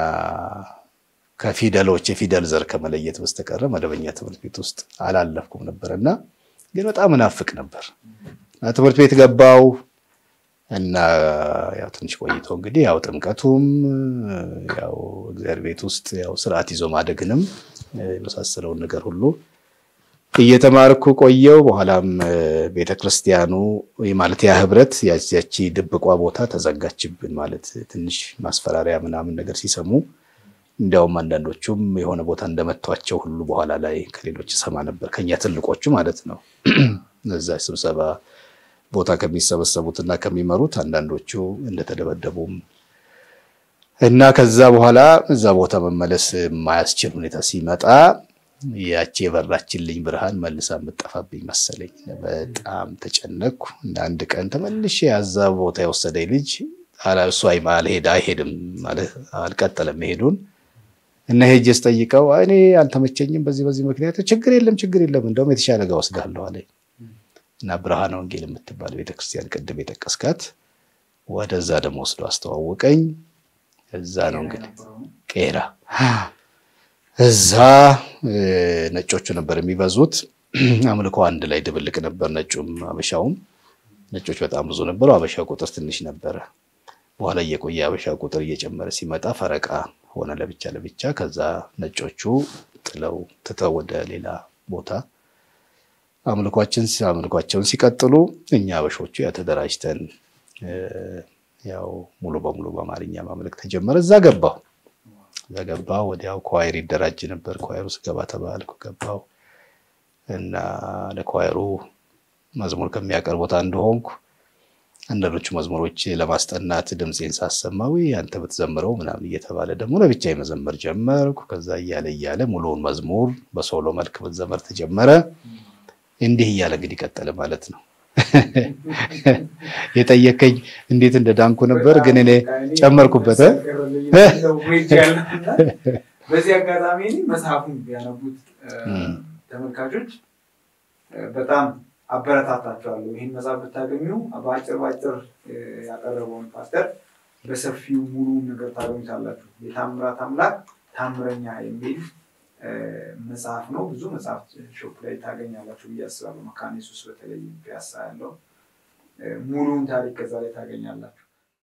ከፊደሎች የፊደል ዘር ከመለየት በስተቀረ መደበኛ ትምህርት ቤት ውስጥ አላለፍኩም ነበር እና ግን በጣም እናፍቅ ነበር እና ትምህርት ቤት ገባው እና ያው ትንሽ ቆይቶ እንግዲህ ያው ጥምቀቱም ያው እግዚአብሔር ቤት ውስጥ ያው ስርዓት ይዞ ማደግንም የመሳሰለውን ነገር ሁሉ እየተማርኩ ቆየው። በኋላም ቤተክርስቲያኑ ማለት ያ ህብረት ያቺ ድብቋ ቦታ ተዘጋችብን ማለት ትንሽ ማስፈራሪያ ምናምን ነገር ሲሰሙ እንዲያውም አንዳንዶቹም የሆነ ቦታ እንደመቷቸው ሁሉ በኋላ ላይ ከሌሎች ሰማ ነበር፣ ከኛ ትልቆቹ ማለት ነው እዛ ስብሰባ ቦታ ከሚሰበሰቡት እና ከሚመሩት አንዳንዶቹ እንደተደበደቡም እና ከዛ በኋላ እዛ ቦታ መመለስ የማያስችል ሁኔታ ሲመጣ ያቺ የበራችልኝ ብርሃን መልሳ የምጠፋብኝ መሰለኝ። በጣም ተጨነቅኩ እና አንድ ቀን ተመልሼ ያዛ ቦታ የወሰደኝ ልጅ እሱ አልሄድ አይሄድም ማለት አልቀጠለም መሄዱን እና ሄጄ ስጠይቀው እኔ አልተመቸኝም በዚህ በዚህ ምክንያት ችግር የለም ችግር የለም እንደውም የተሻለ ጋ ወስዳለሁ አለኝ። እና ብርሃነ ወንጌል የምትባል ቤተክርስቲያን ቅድም የጠቀስካት ወደዛ ደግሞ ወስዶ አስተዋወቀኝ። እዛ ነው እንግዲህ ቄራ እዛ ነጮቹ ነበር የሚበዙት። አምልኮ አንድ ላይ ድብልቅ ነበር፣ ነጩም አበሻውም። ነጮች በጣም ብዙ ነበሩ፣ አበሻ ቁጥር ትንሽ ነበረ። በኋላ እየቆየ አበሻ ቁጥር እየጨመረ ሲመጣ ፈረቃ ሆነ ለብቻ ለብቻ። ከዛ ነጮቹ ጥለው ትተው ወደ ሌላ ቦታ አምልኳችን አምልኳቸውን ሲቀጥሉ እኛ አበሾቹ ያው ተደራጅተን ያው ሙሉ በሙሉ በአማርኛ ማምለክ ተጀመረ። እዛ ገባሁ እዛ ገባሁ። ወዲያው ኳየር ይደራጅ ነበር። ኳየሩ ስገባ ተባልኩ፣ ገባሁ እና ለኳየሩ መዝሙር ከሚያቀርቡት አንዱ ሆንኩ። አንዳንዶቹ መዝሙሮች ለማስጠናት ድምፄን ሳሰማዊ አንተ ብትዘምረው ምናምን እየተባለ ደግሞ ለብቻ መዘመር ጀመርኩ። ከዛ እያለ እያለ ሙሉውን መዝሙር በሶሎ መልክ መዘመር ተጀመረ። እንዲህ እያለ እንግዲህ ቀጠለ ማለት ነው። የጠየከኝ እንዴት እንደዳንኩ ነበር፣ ግን እኔ ጨመርኩበት። በዚህ አጋጣሚ መጽሐፉን ቢያነቡት ተመልካቾች በጣም አበረታታቸዋለሁ። ይህን መጽሐፍ ብታገኙ በአጭር በአጭር ያቀረበውን ፓስተር በሰፊው ሙሉ ነገር ታገኙታላችሁ። የታምራት አምላክ ታምረኛ የሚል መጽሐፍ ነው። ብዙ መጽሐፍ ሾፕ ላይ ታገኛላችሁ ብዬ አስባለሁ። መካነ ኢየሱስ በተለይ ፒያሳ ያለው ሙሉውን ታሪክ ከዛ ላይ ታገኛላችሁ።